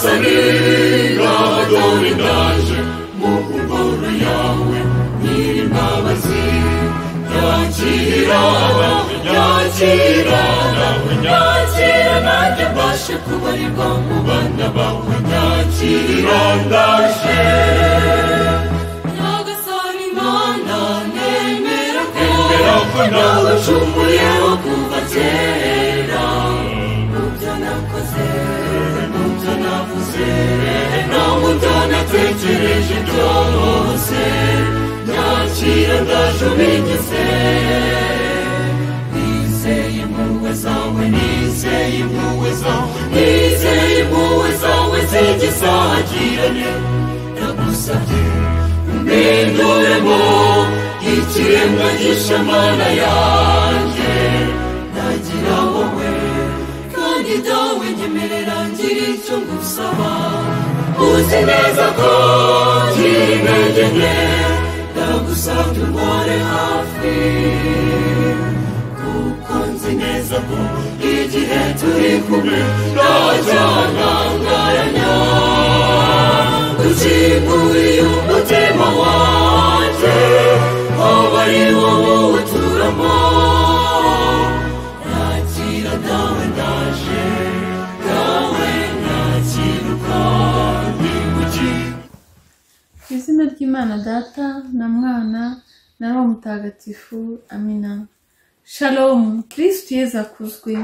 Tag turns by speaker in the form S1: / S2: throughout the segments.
S1: Domina, dominaje, mukuru yawe, n'imbabazi, yakirana, yakirana, yakirana, yabashe kubarirwa mu bana bawe, yakirana, ndaje. Nyagasani Mana, nemera ko- nacumuyeho kuva kera mu byo nakoze mu byo navuze no mu byo natekereje byose nyakira ndaje ubigize nizeye impuhwe zawe nizeye impuhwe zawe nizeye impuhwe zawe zigisagirane nagusabye umpinduremo ikiremwa gishe mana yanjye nagira wowe kandi dawe nyemerera ngira icyo ngusaba uzi neza ko ngira intege nke ndagusabye umpore hafi kuko nzi neza ko igihe turi kumwe ntajyanangaranya uzimuriye umutima wanjye aho ari wowe uturamo nakira dawe ndaje dawe nakiruka ndi mu gihe
S2: Ku izina ry'imana data na mwana na roho mutagatifu amina shalomu kirisitu yezu akuzwe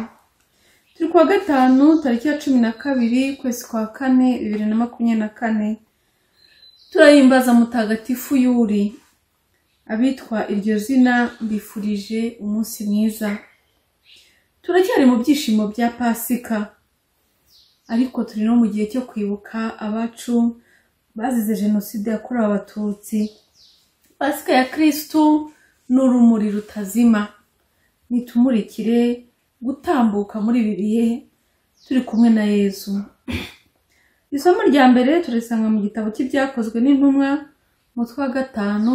S2: turi kuwa gatanu tariki ya cumi na kabiri ukwezi kwa kane bibiri na makumyabiri na kane turahimbaza mutagatifu yuri abitwa iryo zina mbifurije umunsi mwiza turacyari mu byishimo bya pasika ariko turi no mu gihe cyo kwibuka abacu bazize jenoside yakorewe abatutsi pasika ya kirisitu ni urumuri rutazima nitumurikire gutambuka muri ibi bihe turi kumwe na yezu isomo rya mbere turisanga mu gitabo cy'ibyakozwe n'intumwa umutwe wa gatanu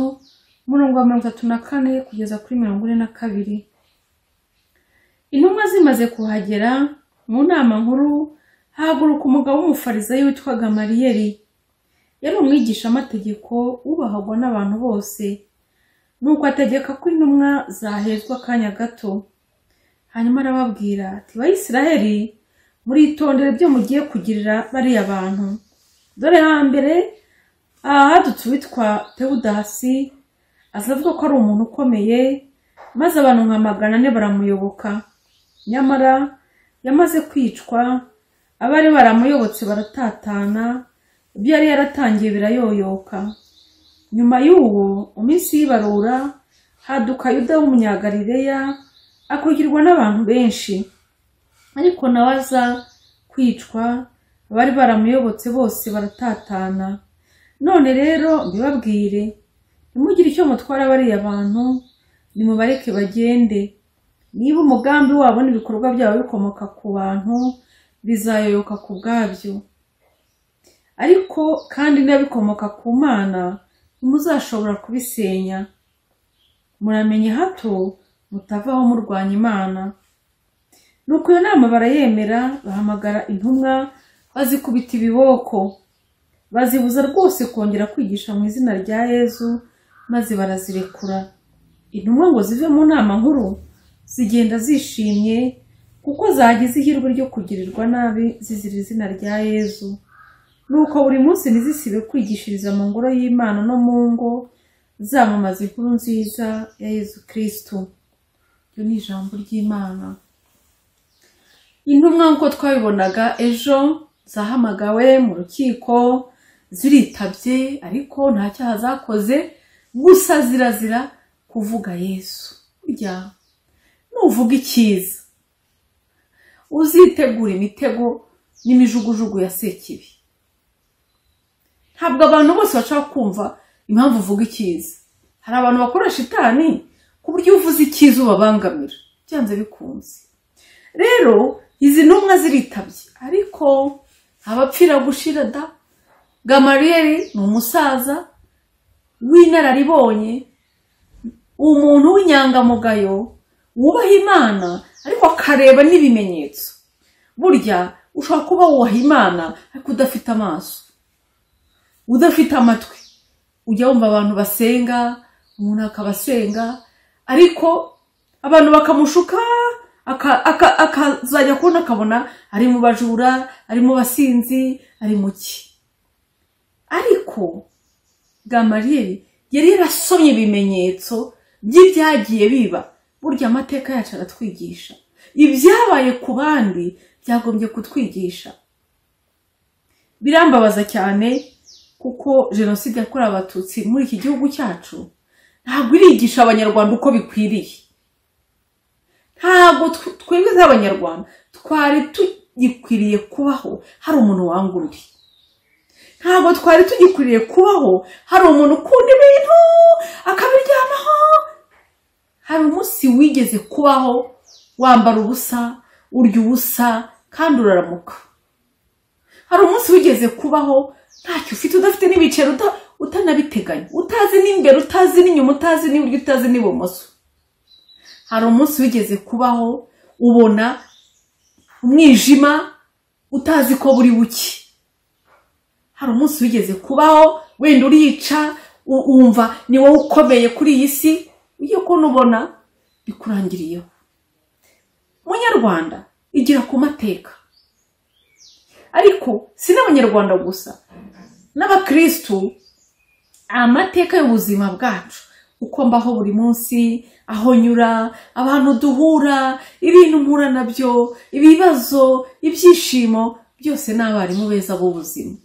S2: umurongo wa mirongo itatu na kane kugeza kuri mirongo ine na kabiri intumwa zimaze kuhagera mu nama nkuru hahaguruka umugabo w'umufarizayi witwaga mariyeri yari umwigishamategeko wubahagwa n'abantu bose nuko ategeka ko intumwa zahezwa akanya gato hanyuma arababwira ati bayisiraheli muritondere ibyo mugiye kugirira bariya bantu dore hambere aha hadutse uwitwa tewudasi aza avuga ko ari umuntu ukomeye maze abantu nka magana ane baramuyoboka nyamara yamaze kwicwa abari baramuyobotse baratatana ibyo yari yaratangiye birayoyoka nyuma y'uwo mu minsi y'ibarura haduka yuda w'umunyagalileya akurikirwa n'abantu benshi ariko nawe aza kwicwa abari baramuyobotse bose baratatana none rero mbibabwire ntimugire icyo mutwara bariya bantu nimubareke bagende niba umugambi wabo n'ibikorwa byabo bikomoka ku bantu bizayoyoka ku bwabyo ariko kandi niba bikomoka ku mana ntimuzashobora kubisenya muramenye hato mutavaho murwanya imana nuko iyo nama barayemera bahamagara intumwa bazikubita ibiboko bazibuza rwose kongera kwigisha mu izina rya yezu maze barazirekura intumwa ngo zive mu nama nkuru zigenda zishimye kuko zagize ihirwe ryo kugirirwa nabi zizira izina rya yezu nuko buri munsi ntizisibe kwigishiriza mu ngoro y'imana no mu ngo zamamaza inkuru nziza ya yezu kirisitu iryo ni ijambo ry'imana intumwa nk'uko twabibonaga ejo zahamagawe mu rukiko ziritabye ariko nta cyaha zakoze gusa zirazira kuvuga yesu burya nuvuga icyiza uzitegura imitego n'imijugujugu ya sekibi ntabwo abantu bose bashaka kumva impamvu uvuga icyiza hari abantu bakoresha itani ku buryo uvuze icyiza ubabangamira byanze bikunze rero izi ntumwa ziritabye ariko abapfira gushira da gamariyeri ni umusaza w'inararibonye umuntu w'inyangamugayo wubaha imana ariko akareba n'ibimenyetso burya ushobora kuba wubaha imana ariko udafite amaso udafite amatwi ujya wumva abantu basenga umuntu akaba asenga ariko abantu bakamushuka aka- aka- akazajya kubona akabona ari mu bajura ari mu basinzi ari mu ki ariko gamariyeri yari yarasomye ibimenyetso by'ibyagiye biba burya amateka yacu aratwigisha ibyabaye ku bandi byagombye kutwigisha birambabaza cyane kuko jenoside yakorewe abatutsi muri iki gihugu cyacu ntabwo irigisha abanyarwanda uko bikwiriye ntabwo tw- twebwe nk'abanyarwanda twari tugikwiriye kubaho hari umuntu wanga undi ntabwo twari tugikwiriye kubaho hari umuntu ukunda ibintu akabiryamaho hari umunsi wigeze kubaho wambara ubusa urya ubusa kandi uraramuka hari umunsi wigeze kubaho ntacyo ufite udafite n'ibiceri uta- utanabiteganya utazi n'imbere utazi n'inyuma utazi n'iburyo utazi n'ibumoso hari umunsi wigeze kubaho ubona umwijima utazi ko buri buke hari umunsi wigeze kubaho wenda urica u- wumva ni wowe ukomeye kuri iyi si iyo kubona ubona bikurangiriyeho munyarwanda igira ku mateka ariko si n'abanyarwanda gusa n'abakirisitu amateka y'ubuzima bwacu uko mbaho buri munsi aho nyura abantu duhura ibintu mpura nabyo ibibazo ibyishimo byose ni abarimu beza b'ubuzima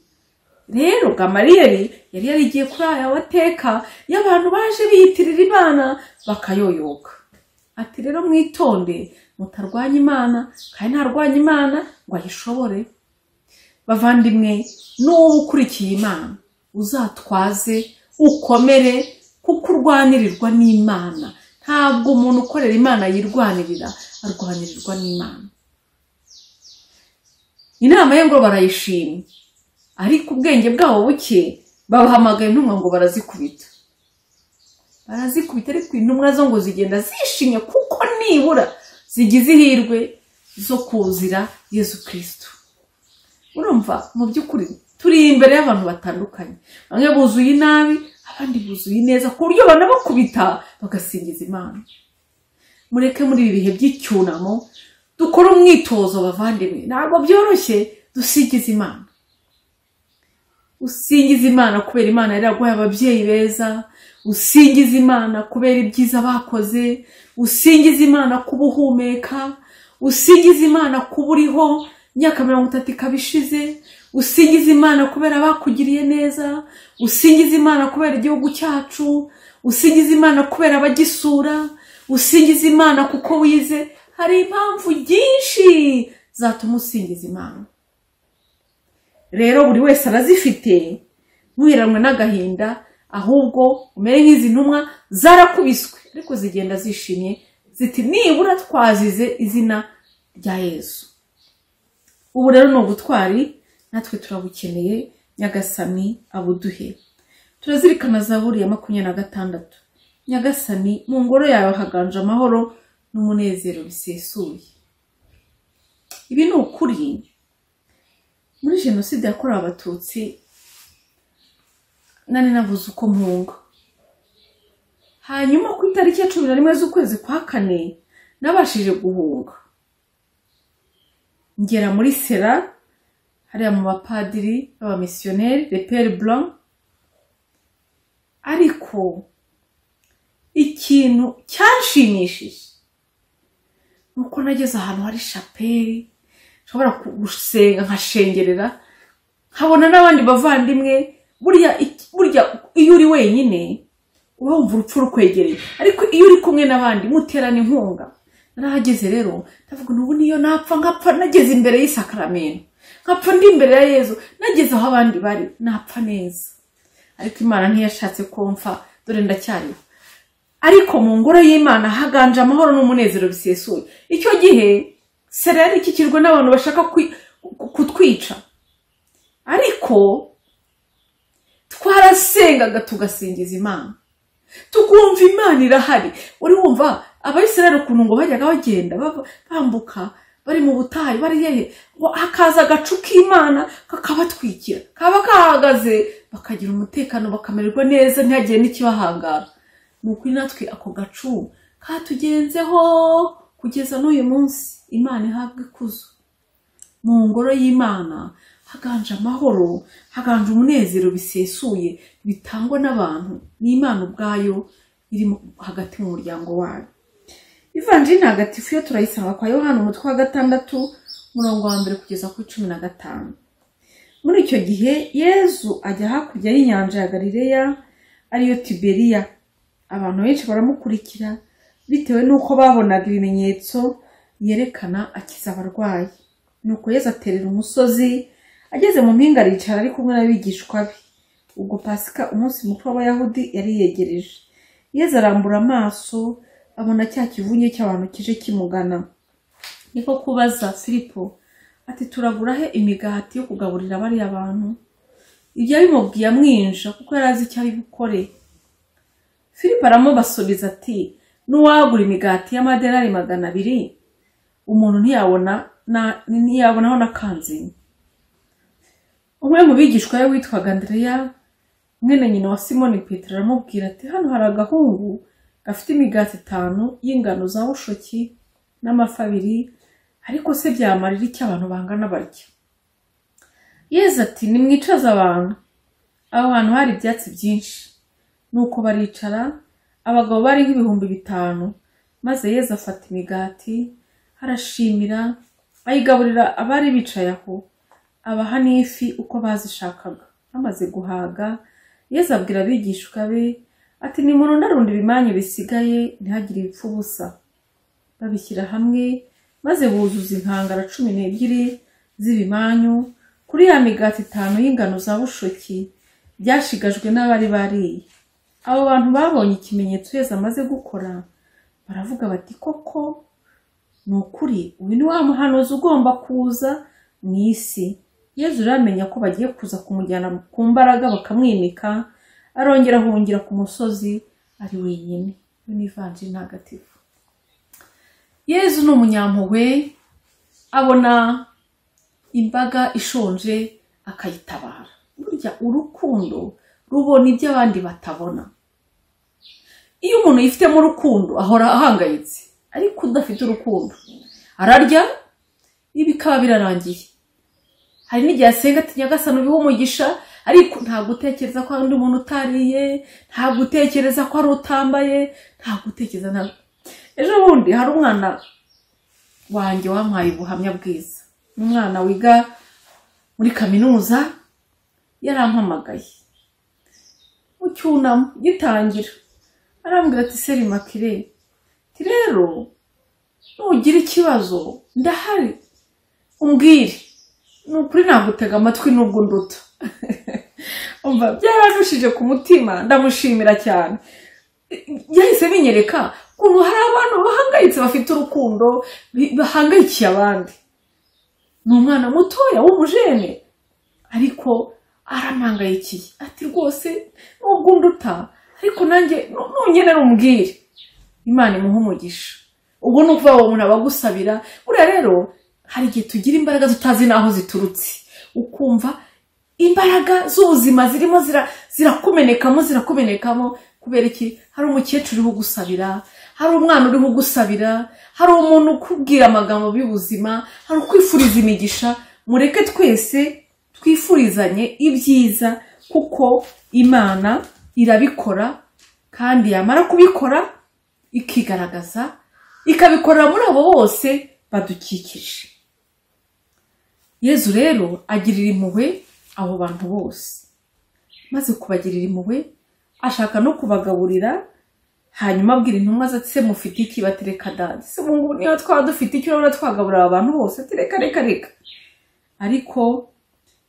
S2: rero gamariyeri yari yarigiye kuri aya mateka y'abantu baje biyitirira imana bakayoyoka ati rero mwitonde mutarwanya imana kandi ntarwanya imana ngo ayishobore bavandimwe n'uwo ukurikiye imana uzatwaze ukomere kuko urwanirirwa n'imana ntabwo umuntu ukorera imana yirwanirira arwanirirwa n'imana inama ye ngo barayishimye ariko ubwenge bwabo buke babahamagaye intumwa ngo barazikubita barazikubita ariko intumwa zo ngo zigenda zishimye kuko nibura zigize ihirwe zo kuzira yezu kirisitu urumva mu by'ukuri turi imbere y'abantu batandukanye bamwe buzuye inabi abandi buzuye neza ku buryo banabakubita bagasingiza imana mureke muri ibi bihe by'icyunamo dukore umwitozo bavandimwe ntabwo byoroshye dusigiza imana usingiza imana kubera imana yaraguhaye ababyeyi beza usingiza imana kubera ibyiza bakoze usingiza imana kuba uhumeka usingiza imana kuba uriho imyaka mirongo itatu ikaba ishize usingiza imana kubera bakugiriye neza usingiza imana kubera igihugu cyacu usingiza imana kubera abagisura usingiza imana kuko wize hari impamvu nyinshi zatuma usingiza imana rero buri wese arazifite ntuheranwe n'agahinda ahubwo umere nk'izi ntumwa zarakubiswe ariko zigenda zishimye ziti nibura twazize izina rya yesu ubu rero ni ubutwari natwe turabukeneye nyagasani abuduhe turazirikana zaburi ya makumyabiri na gatandatu nyagasani mu ngoro yawe haganje amahoro n'umunezero bisesuye ibi ni ukuri muri jenoside yakorewe abatutsi nari navuze uko mpunga hanyuma ku itariki ya cumi na rimwe z'ukwezi kwa kane nabashije guhunga ngera muri sera hariya mu bapadiri b'abamisiyoneri reperi blanc ariko ikintu cyanshimishije ni uko nageze ahantu hari shaperi nshobora gusenga nkashengerera nkabona n'abandi bavandimwe burya iki- burya iyo uri wenyine uba wumva urupfu rukwegereye ariko iyo uri kumwe n'abandi muterana inkunga narahageze rero ndavuga n'ubu niyo napfa nkapfa nageze imbere y'isakaramento nkapfa ndi imbere ya yezu nageze aho abandi bari napfa neza ariko imana ntiyashatse ko mpfa dore ndacyariho ariko mu ngoro y'imana haganje amahoro n'umunezero bisesuye icyo gihe sera yari ikikijwe n'abantu bashaka kwi- ku- kutwica ariko twarasengaga tugasingiza imana tukumva imana irahari uri wumva abayisirayeli ukuntu ngo bajyaga bagenda bava- bambuka bari mu butayu bari hehe ngo hakaza agacu k'imana kakabatwikira kaba kahagaze bakagira umutekano bakamererwa neza ntihagire n'ikibahangara ni ukuri natwe ako gacu katugenzeho kugeza n'uyu munsi imana ihabwa ikuzo mu ngoro y'imana haganje amahoro haganje umunezero bisesuye bitangwa n'abantu ni imana ubwayo iri mu- hagati mu muryango wayo ivanjiri ntagatifu yo turayisanga kwa yohana umutwe wa gatandatu umurongo wa mbere kugeza kuri cumi na gatanu muri icyo gihe yezu ajya hakurya y'inyanja ya galileya ariyo tiberiya abantu benshi baramukurikira bitewe n'uko babonaga ibimenyetso yerekana akiza abarwayi nuko yezu aterera umusozi ageze mu mpinga aricara ari kumwe n'abigishwa be ubwo pasika umunsi mukuru w'abayahudi yari yegereje yezu arambura amaso abona cya kivunye cy'abantu kije kimugana niko kubaza filipo ati turagura he imigati yo kugaburira bariya bantu ibyo yabimubwiye amwinja kuko yari azi icyo ari bukore filipo aramubasubiza ati n'uwagura imigati y'amadenari magana abiri umuntu ntiyabona na- ntiyabonaho n'akanzinya umwe mu bigishwa we witwaga andereya mwene nyina wa simoni petero aramubwira ati hano hari agahungu gafite imigati itanu y'ingano za bushoki n'amafi abiri ariko se byamarira icyo abantu bangana barya yezu ati nimwicaze abantu aho hantu hari ibyatsi byinshi nuko baricara abagabo bari nk'ibihumbi bitanu maze yezu afata imigati arashimira ayigaburira abari bicaye aho abaha n'ifi uko bazishakaga bamaze guhaga yezu abwira abigishwa be ati nimurundarunda ibimanyu bisigaye ntihagire ibipfa ubusa babishyira hamwe maze buzuza inkangara cumi n'ebyiri z'ibimanyu kuri ya migati itanu y'ingano za bushoki byashigajwe n'abari bariye abo bantu babonye ikimenyetso yezu amaze gukora baravuga bati koko ni ukuri uyu ni wa muhanuzi ugomba kuza mu isi yezu rero amenya ko bagiye kuza kumujyana ku mbaraga bakamwimika arongera ahungira ku musozi ari wenyine we n'ivanjiri ntagatifu yezu ni umunyampuhwe abona imbaga ishonje akayitabara burya urukundo rubona ibyo abandi batabona iyo umuntu yifitemo urukundo ahora ahangayitse ariko udafite urukundo ararya ibikaba birarangiye hari n'igihe asenga ati nyagasani ubihe umugisha ariko ntabwo utekereza ko hari undi muntu utariye ntabwo utekereza ko hari utambaye ntabwo utekereza na ejo bundi hari umwana wanjye wampaye ubuhamya bwiza ni umwana wiga muri kaminuza yarampamagaye mu cyunamo gitangira arambwira ati seri makire ati rero nugira ikibazo ndahari umbwire ni ukuri nagutega amatwi nubwo nduta umva byaranushije ku mutima ndamushimira cyane yahise binyereka ukuntu hari abantu bahangayitse bafite urukundo bi- bahangayikiye abandi ni umwana mutoya w'umujene ariko aramangayikiye ati rwose nubwo nduta ariko nanjye nu- nungenera umbwire imana imuha umugisha ubwo ni ukuvuga ngo umuntu aba agusabira buriya rero hari igihe tugira imbaraga tutazi n'aho ziturutse ukumva imbaraga z'ubuzima zirimo zira- zirakumenekamo zirakumenekamo kubera iki hari umukecuru uriho ugusabira hari umwana uriho ugusabira hari umuntu ukubwira amagambo y'ubuzima hari ukwifuriza imigisha mureke twese twifurizanye ibyiza kuko imana irabikora kandi yamara kubikora ikigaragaza ikabikorera muri abo bose badukikije yezu rero agirira impuhwe abo bantu bose maze kubagirira impuhwe ashaka no kubagaburira hanyuma abwira intumwa ze ati se mufite iki batereka dadi se ubu ngubu niyo twaba dufite icyo urabona twagaburira aba bantu bose ati reka reka reka ariko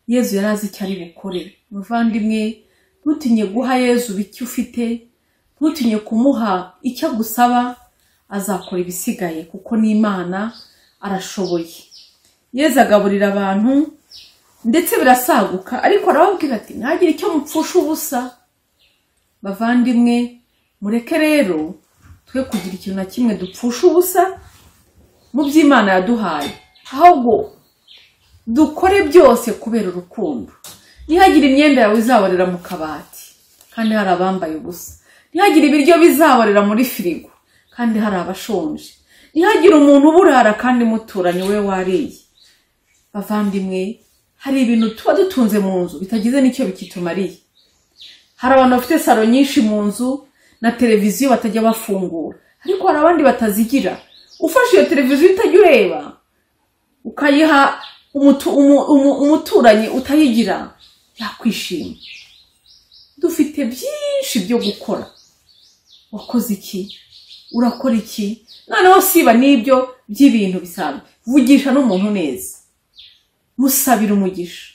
S2: yezu yari azi icyo ari bukore muvandimwe ntutinye guha yezu icyo ufite ntutinye kumuha icyo agusaba azakora ibisigaye kuko ni imana arashoboye yezu agaburira abantu ndetse birasaguka ariko arababwira ati ntagire icyo mupfusha ubusa bavandimwe mureke rero twe kugira ikintu na kimwe dupfusha ubusa mu by'imana yaduhaye ahubwo dukore byose kubera urukundo ntihagire imyenda yawe izabarira mu kabati kandi hari abambaye ubusa ntihagire ibiryo bizabarira muri firigo kandi hari abashonje ntihagire umuntu uburara kandi muturanye we wariye bavandimwe hari ibintu tuba dutunze mu nzu bitagize n'icyo bikitumariye hari abantu bafite saro nyinshi mu nzu na televiziyo batajya bafungura ariko hari abandi batazigira ufashe iyo televiziyo utajya ureba ukayiha umutu- umu- umu- umuturanyi utayigira yakwishima dufite byinshi byo gukora wakoze iki urakora iki noneho siba n'ibyo by'ibintu bisanzwe vugisha n'umuntu neza musabira umugisha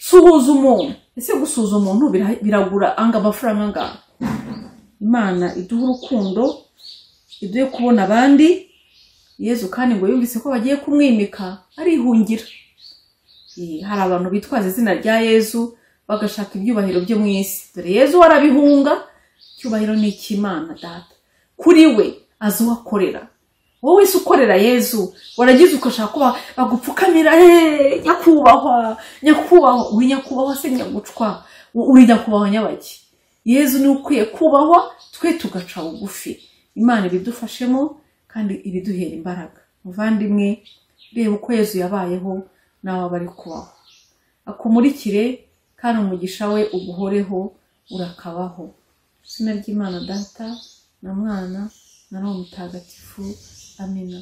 S2: suhuza umuntu ese gusuhuza umuntu bira- biragura anga amafaranga angana imana iduha urukundo iduhe kubona abandi yezu kandi ngo yumvise ko bagiye kumwimika arihungira Eh, hari abantu bitwaza izina rya yezu bagashaka ibyubahiro byo mu isi dore yezu warabihunga icyubahiro ni icy'imana data kuri we azi uwakorera wowe wese ukorera yezu waragize ugashaka ko ba- bagupfukamira "Eh, nyakubahwa nyakubahwa uri nyakubahwa se nyagucwa uri nyakubahwa nyabaki yezu niwe ukwiye kubahwa twe tugaca bugufi imana ibidufashemo kandi ibiduhera imbaraga muvandimwe reba uko yezu yabayeho nawe aba ari kubaho akumurikire kandi umugisha we uguhoreho urakabaho izina ry'imana data na mwana na roho mutagatifu amina